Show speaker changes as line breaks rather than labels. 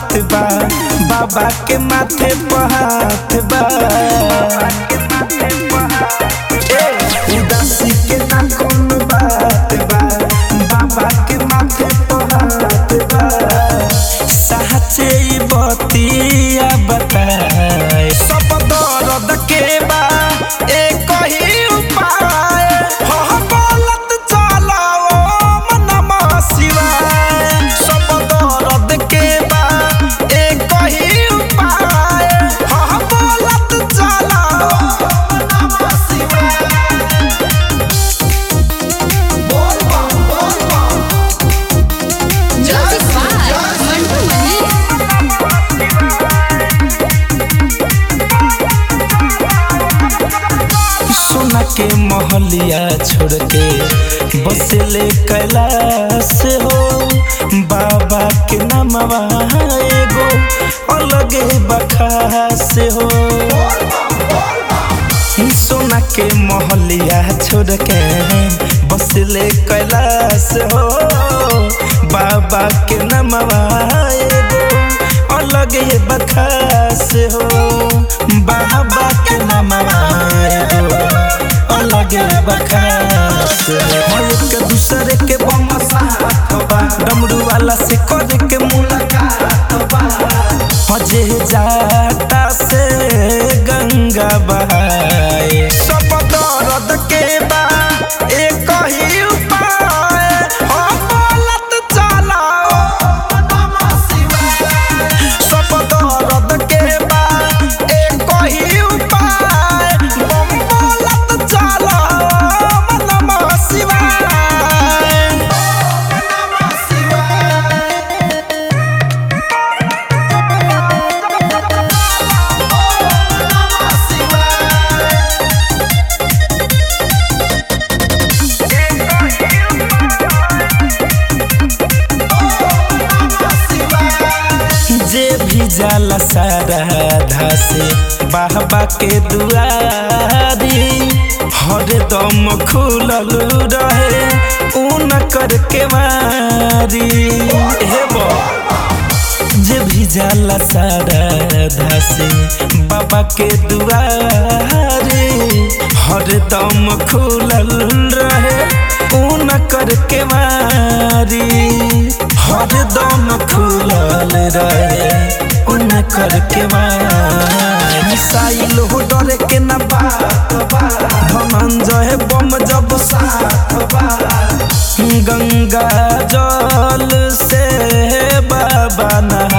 बात बा बाबा के माथे पर हाथ बा ए, उदासी के ना कोनो बात बा बाबा के माथे पर हाथ बा साचे ई बतिया बताए सब दर्द के बा एक ही उपाय हो बोलत चलाओ मनम शिवाय सब दर्द के बा एक ही उपाय हो बोलत चलाओ मनम शिवाय बोल बम बोल बम
Music by Mantu Mani.
सोना के महलिया छोड़ के बसले कैलाश हो बाबा के नामवा एगो अलगे बखास हो सोना के महलिया छोड़ के बसले कैलाश हो बाबा के नामवा एगो अलगे बखास हो बाबा के नामवा एगो अलगे बखास हो एक दूसरे के बम साथ बा डमरू वाला से कर के मुलाकात बा मजे जाता से गंगा बहाए सब दर्द के बा एक ही उपाय हो बोलत चलाओ नमः शिवाय सब दर्द के बा एक ही उपाय बम बोलत चलाओ नमः शिवाय नमः शिवाय जे भी जाला सारा से बाबा के दुआरी हरदम खुलल रहे ऊन करके मारी हे बा जे भी जाला सारा से बाबा के दुआरे हरदम खुलल रहे ऊन करके मारी हरदम खुलल रहे ऊन करके मारी मिसाइल हो डरे के ना बात बा धनंजय बम जब साथ बा गंगा जल से बाबा नहा